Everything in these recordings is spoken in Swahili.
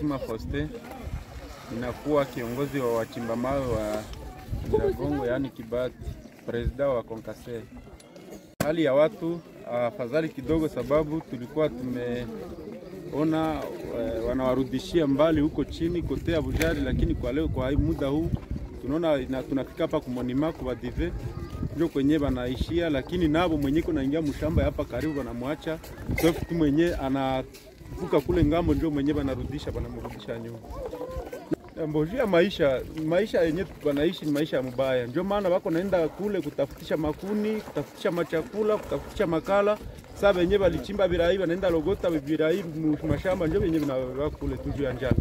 Biasima Faustin, ninakuwa kiongozi wa wachimba mawe wa Nyiragongo, yaani Kibati, presida wa Konkase. Hali ya watu afadhali kidogo, sababu tulikuwa tumeona eh, wanawarudishia mbali huko chini kote ya Bujari, lakini kwa leo kwa hii muda huu tunaona na tunafika hapa kumonima kwa dive ndio kwenye banaishia, lakini nabo mwenye kunaingia mshamba hapa karibu banamwacha safu tu mwenye anavuka kule ngambo, ndio mwenye banarudisha banamrudisha nyuma. Mbojia maisha maisha yenye wanaishi ni maisha ya mubaya, ndio maana wako naenda kule kutafutisha makuni, kutafutisha machakula, kutafutisha makala. Sasa wenye walichimba birai wanaenda logota birai mashamba, ndio wenye vinaweka kule tu juu ya njaa.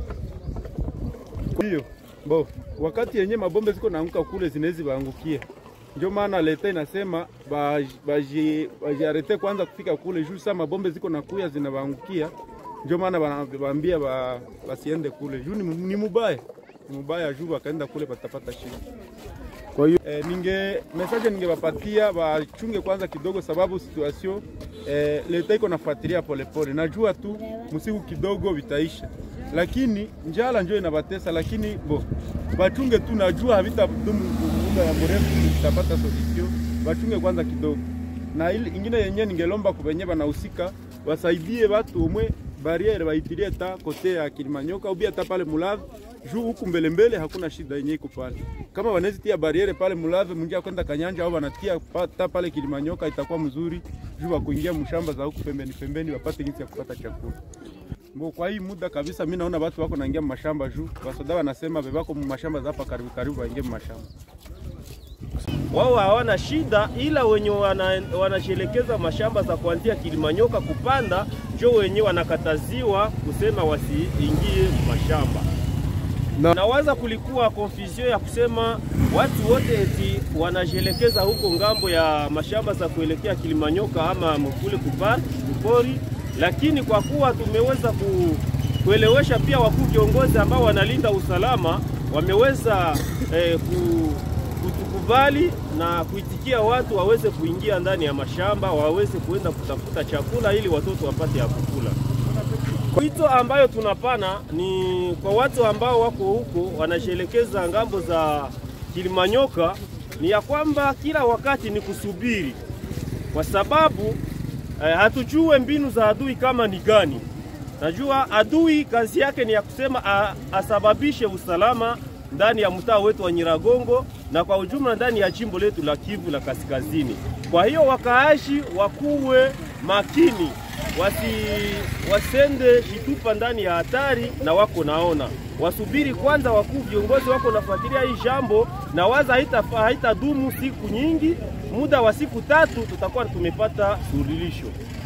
Hiyo bo wakati yenye mabombe ziko naanguka kule zinawezi waangukia, ndio maana leta inasema baji bajiarete kwanza kufika kule juu. Sasa mabombe ziko nakuya zinawaangukia ndio maana wanawaambia ba, basiende kule juu ni, ni mubaya ni mubaya juu wakaenda kule patapata shida. Kwa hiyo eh, ninge message ningewapatia wachunge kwanza kidogo, sababu situation eh, leta iko nafuatilia polepole. Najua tu msiku kidogo vitaisha, lakini njala ndio inabatesa, lakini bo wachunge tu, najua havitadumu muda ya mrefu, tutapata solution. Wachunge kwanza kidogo, na ili ingine yenyewe ningelomba kubenye banahusika wasaidie watu umwe bariere baitilie ta kote ya Kilimanyoka ubi hata pale Mulave juu huku mbele mbele hakuna shida yenye iko pale. Kama wanazitia bariere pale Mulave mungia kwenda Kanyanja au wanatia ta pale Kilimanyoka itakuwa mzuri juu wa kuingia mshamba za huku pembeni pembeni wapate jinsi ya kupata chakula. Mbo kwa hii muda kabisa mimi naona watu wako naingia mashamba juu wasoda wanasema bebako mashamba za hapa karibu karibu waingie mashamba wao hawana shida, ila wenye wanashelekeza wana mashamba za kuanzia Kilimanyoka kupanda njo wenye wanakataziwa kusema wasiingie mashamba na, nawaza kulikuwa confusion ya kusema watu wote eti wanashelekeza huko ngambo ya mashamba za kuelekea Kilimanyoka ama mkule kupori, lakini kwa kuwa tumeweza ku, kuelewesha pia wakuu viongozi ambao wanalinda usalama wameweza eh, ku, kutukubali na kuitikia watu waweze kuingia ndani ya mashamba, waweze kuenda kutafuta chakula ili watoto wapate ya kukula. Wito ambayo tunapana ni kwa watu ambao wako huko wanashelekeza ngambo za Kilimanyoka, ni ya kwamba kila wakati ni kusubiri, kwa sababu eh, hatujue mbinu za adui kama ni gani. Najua adui kazi yake ni ya kusema a, asababishe usalama ndani ya mtaa wetu wa Nyiragongo na kwa ujumla ndani ya jimbo letu la Kivu la Kaskazini. Kwa hiyo wakaashi wakuwe makini, wasi wasende jitupa ndani ya hatari, na wako naona wasubiri kwanza, wakuu viongozi wako nafuatilia hii jambo, na waza haitadumu haita siku nyingi, muda wa siku tatu tutakuwa tumepata suluhisho.